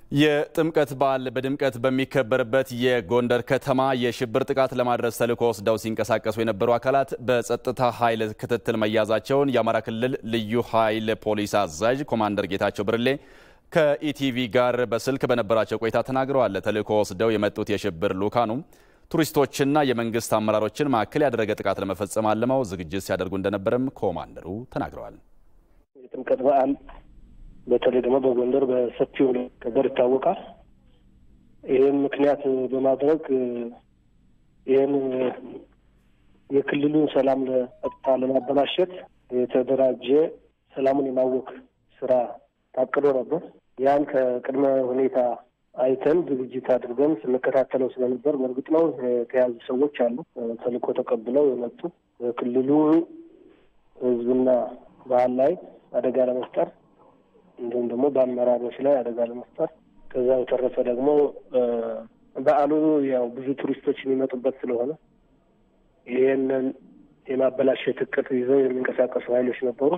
የጥምቀት በዓል በድምቀት በሚከበርበት የጎንደር ከተማ የሽብር ጥቃት ለማድረስ ተልዕኮ ወስደው ሲንቀሳቀሱ የነበሩ አካላት በጸጥታ ኃይል ክትትል መያዛቸውን የአማራ ክልል ልዩ ኃይል ፖሊስ አዛዥ ኮማንደር ጌታቸው ብርሌ ከኢቲቪ ጋር በስልክ በነበራቸው ቆይታ ተናግረዋል። ተልዕኮ ወስደው የመጡት የሽብር ልዑካኑ ቱሪስቶችና የመንግስት አመራሮችን ማዕከል ያደረገ ጥቃት ለመፈጸም አልመው ዝግጅት ሲያደርጉ እንደነበረም ኮማንደሩ ተናግረዋል። የጥምቀት በዓል በተለይ ደግሞ በጎንደር በሰፊው ከበር ይታወቃል። ይህን ምክንያት በማድረግ ይህን የክልሉን ሰላም ለጸጥታ ለማበላሸት የተደራጀ ሰላሙን የማወክ ስራ ታቅዶ ነበር። ያን ከቅድመ ሁኔታ አይተን ዝግጅት አድርገን ስንከታተለው ስለነበር በእርግጥ ነው የተያዙ ሰዎች አሉ። ተልዕኮ ተቀብለው የመጡ በክልሉ ሕዝብና ባህል ላይ አደጋ ለመፍጠር እንዲሁም ደግሞ በአመራሮች ላይ አደጋ ለመፍጠር ከዛ በተረፈ ደግሞ በዓሉ ያው ብዙ ቱሪስቶች የሚመጡበት ስለሆነ ይህንን የማበላሸት እቅድ ይዘው የሚንቀሳቀሱ ኃይሎች ነበሩ።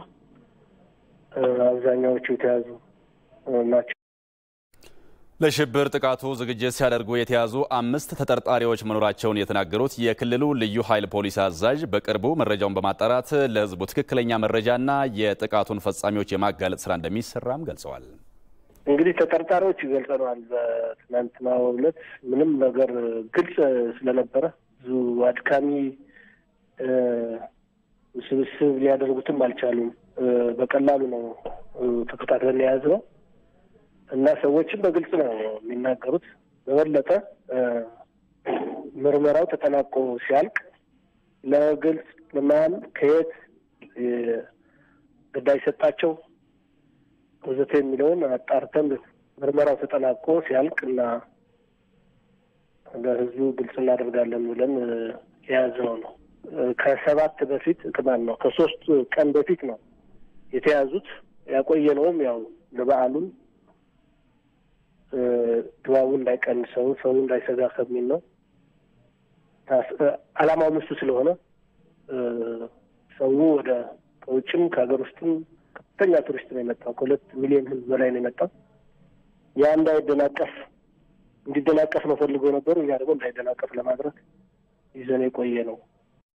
አብዛኛዎቹ የተያዙ ናቸው። ለሽብር ጥቃቱ ዝግጅት ሲያደርጉ የተያዙ አምስት ተጠርጣሪዎች መኖራቸውን የተናገሩት የክልሉ ልዩ ኃይል ፖሊስ አዛዥ በቅርቡ መረጃውን በማጣራት ለሕዝቡ ትክክለኛ መረጃና የጥቃቱን ፈጻሚዎች የማጋለጥ ስራ እንደሚሰራም ገልጸዋል። እንግዲህ ተጠርጣሪዎች ገልጸነዋል። በትናንትናው ዕለት ምንም ነገር ግልጽ ስለነበረ ብዙ አድካሚ ውስብስብ ሊያደርጉትም አልቻሉም። በቀላሉ ነው ተከታትለን የያዝነው እና ሰዎችም በግልጽ ነው የሚናገሩት። በበለጠ ምርመራው ተጠናቆ ሲያልቅ ለግልጽ ለማን ከየት ግዳጅ ሰጣቸው ወዘተ የሚለውን አጣርተን ምርመራው ተጠናቆ ሲያልቅ እና ለሕዝቡ ግልጽ እናደርጋለን ብለን የያዝነው ነው። ከሰባት በፊት ቅማን ነው ከሶስት ቀን በፊት ነው የተያዙት። ያቆየነውም ያው ለበዓሉን ድባቡ እንዳይቀንሰው ሰው እንዳይሰጋ ከሚል ነው። ዓላማውም እሱ ስለሆነ ሰው ወደ ከውጭም ከሀገር ውስጥም ከፍተኛ ቱሪስት ነው የመጣው። ከሁለት ሚሊዮን ሕዝብ በላይ ነው የመጣው። ያ እንዳይደናቀፍ እንዲደናቀፍ ነው ፈልገው ነበሩ። እኛ ደግሞ እንዳይደናቀፍ ለማድረግ ይዘን የቆየ ነው።